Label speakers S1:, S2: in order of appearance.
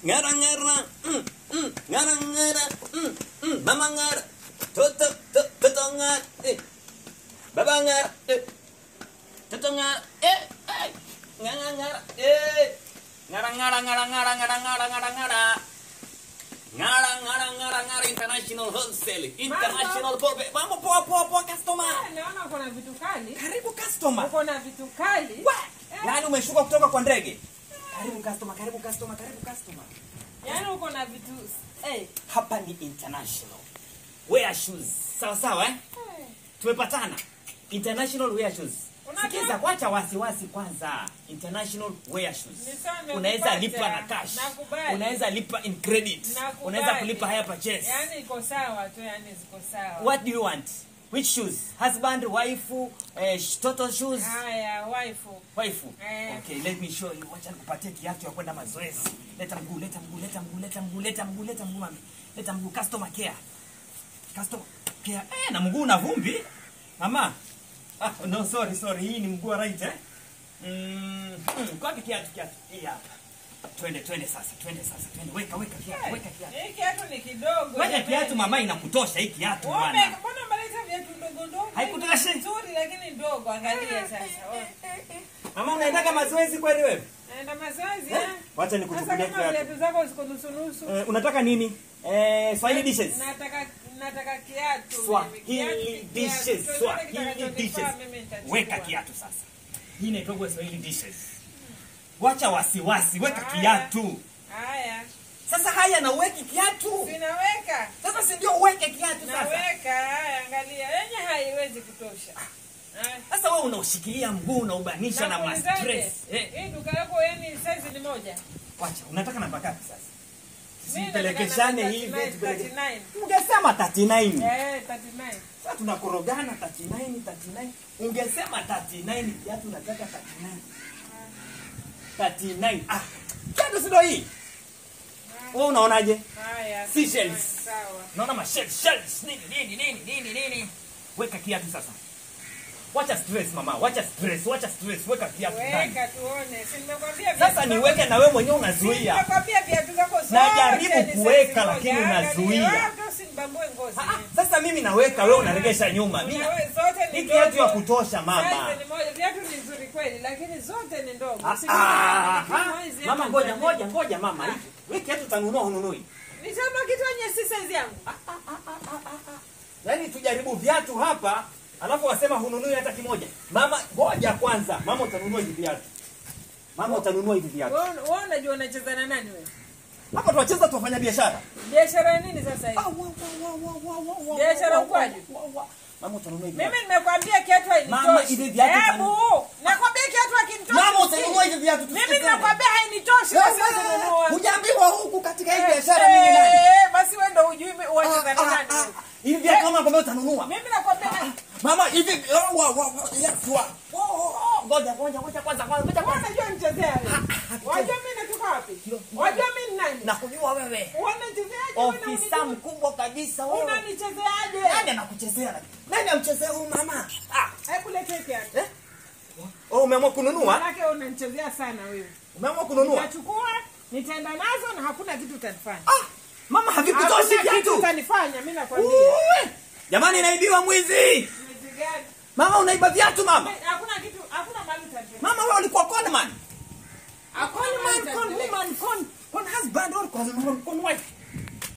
S1: ngara ngara mm, mm, ngara ngara mm, mm, mama ngara toto to- toto ngara eh. baba ngara eh. toto ngara eh, eh. ngara ngara eh. ngara ngara ngara ngara ngara ngara ngara ngara ngara ngara ngara ngara international wholesale international pope mambo poa poa poa customer
S2: Naona uko na vitu kali.
S1: karibu customer
S2: Uko na vitu kali.
S1: Wa! yaani umeshuka kutoka kwa ndege karibu customer karibu customer karibu customer
S2: Yaani uko na vitu eh.
S1: hapa ni international wear shoes sawa sawa eh? tumepatana international wear shoes
S2: Unajua-
S1: sikiza kwacha wasiwasi kwanza international wear shoes
S2: Ni sawa, nimekupata.
S1: unaweza lipa na cash
S2: Nakubali.
S1: unaweza lipa in credit
S2: Nakubali.
S1: unaweza kulipa higher purchase
S2: Yaani iko sawa tu, yaani ziko sawa.
S1: what do you want which shoes husband wife eh, sh- total shoes
S2: Haya, waifu.
S1: waifu
S2: Eh.
S1: okay let me show you wacha nikupatie kiatu ya kwenda mazoezi leta mguu leta mguu leta mguu leta mguu leta mguu leta mguu mami leta mguu customer care customer care eh na mguu na vumbi mama ah no sorry sorry hii ni mguu wa right eh mm, mm kwapi kiatu kiatu hii hapa twende twende sasa twende sasa twende weka weka kiatu weka kiatu
S2: Hii kiatu ni kidogo.
S1: weka
S2: jamani.
S1: kiatu mama inakutosha hii kiatu
S2: Wewe
S1: bwana
S2: mbona umeleta viatu ndogo ndogo?
S1: Haikutoshi?
S2: Nzuri lakini ndogo, angalia sasa. Wewe.
S1: mama unaendaga mazoezi kweli wewe
S2: Naenda mazoezi
S1: Eh?
S2: eh?
S1: wacha
S2: Sasa
S1: nikuchukulie
S2: kama
S1: kiatu
S2: viatu zako ziko nusu nusu.
S1: Eh, unataka nini eh, swahili dishes
S2: Nataka nataka kiatu. mimi.
S1: swahili
S2: Kiatu,
S1: dishes
S2: kiatu.
S1: swahili
S2: Chochote
S1: dishes
S2: kitakachonifaa mimi nitachukua.
S1: weka kiatu sasa hii inaitwa swahili dishes wacha wasiwasi weka
S2: Haya.
S1: kiatu
S2: Haya.
S1: sasa haya na uweki kiatu
S2: Sinaweka.
S1: sasa si ndio uweke kiatu sasa
S2: Naweka. Haya, angalia. Yenye haiwezi kutosha. Haya.
S1: sasa wewe unaushikilia mguu unaubanisha na
S2: Nakuulizaje?
S1: mastress eh,
S2: Hii duka yako yani size ni moja.
S1: wacha unataka namba ngapi sasa
S2: Mimi
S1: Sipelekeshane
S2: nataka
S1: hivi
S2: 39,
S1: tupeleke
S2: 39.
S1: ungesema 39
S2: Eh, 39.
S1: sasa tunakorogana 39 39 ungesema 39 kiatu nataka 39 39 ah kiatu si ndio hii wewe unaonaje
S2: Haya.
S1: Seashells.
S2: Sawa.
S1: unaona ma shells shells nini nini nini nini nini weka kiatu sasa wacha stress mama wacha stress wacha stress weka kiatu ndani
S2: Weka tuone. Si nimekwambia viatu
S1: sasa
S2: zako-
S1: niweke na wewe mwenyewe
S2: Si
S1: unazuia
S2: nimekwambia viatu zako zote
S1: Najaribu
S2: ni size
S1: kuweka,
S2: moja.
S1: lakini
S2: Angalia,
S1: unazuia.
S2: hata usinibambue ngozi.
S1: Ah, ah, sasa mimi naweka wewe unaregesha nyuma Mimi-
S2: Unawe- zote ni
S1: hii kiatu ya
S2: ndogo.
S1: kutosha mama
S2: Size ni moja. Viatu ni nzuri kweli, lakini zote ni ndogo.
S1: Ah,
S2: Si
S1: ah,
S2: kama
S1: ah.
S2: hizi
S1: mama
S2: hapa
S1: ngoja
S2: ndani.
S1: ngoja ngoja mama hiki wewe kiatu utanunua hununui
S2: Nisema kitu yenye si size yangu.
S1: yaani tujaribu viatu hapa alafu wasema hununui hata kimoja mama ngoja kwanza mama utanunua hivi viatu mama utanunua hivi viatu
S2: Wewe wewe unajua unacheza na nani wewe?
S1: hapa tuwacheza tuwafanya biashara
S2: Biashara ya nini sasa hivi? Biashara ukwaje?
S1: mama utanunua hivi
S2: Mimi
S1: viatu
S2: nimekwambia kiatu
S1: Mama,
S2: hainitoshi.
S1: hivi viatu
S2: Hebu, nakwambia kiatu hakinitoshi.
S1: mama utanunua hivi viatu
S2: Mimi
S1: tusikizane.
S2: nakwambia hainitoshi basi usinunue.
S1: hujaambiwa huku katika hii
S2: Eh,
S1: biashara mimi nani
S2: eh, basi wewe ndio hujui mi- wacheza na
S1: Ah,
S2: nani
S1: ah,
S2: wewe.
S1: ah. hivi viatu mama kwambia utanunua
S2: Mimi nakwambia nani?
S1: mama hivi oh, wa- wa- wa- yes, wa- oh, oh, oh. ngoja ngoja ngoja kwanza kwanza ngoja
S2: Wewe
S1: kwanza
S2: unajua nichezea wewe. Wajua mimi natoka wapi? Wajua mimi ni nani?
S1: nakujua wewe
S2: Unanichezeaje wewe?
S1: ofisa
S2: unanijua?
S1: mkubwa kabisa wewe
S2: Unanichezeaje?
S1: nani anakuchezea lakini? nani amchezea huyu mama ah
S2: Hebu lete kiatu.
S1: eh oh umeamua kununua
S2: Maanake unanichezea sana wewe.
S1: umeamua kununua
S2: Nachukua, nitaenda nazo na hakuna kitu utanifanya.
S1: ah mama havikutoshi
S2: Hakuna kitu
S1: viatu
S2: utanifanya, mimi nakwambia.
S1: Uwe. jamani naibiwa mwizi
S2: Mwezi gani?
S1: mama unaiba viatu mama
S2: Hakuna kitu, hakuna mali utanifanya.
S1: mama wewe ulikuwa conman
S2: Hakuna
S1: conman
S2: mali
S1: con
S2: utanifanya.
S1: woman con con husband or con con wife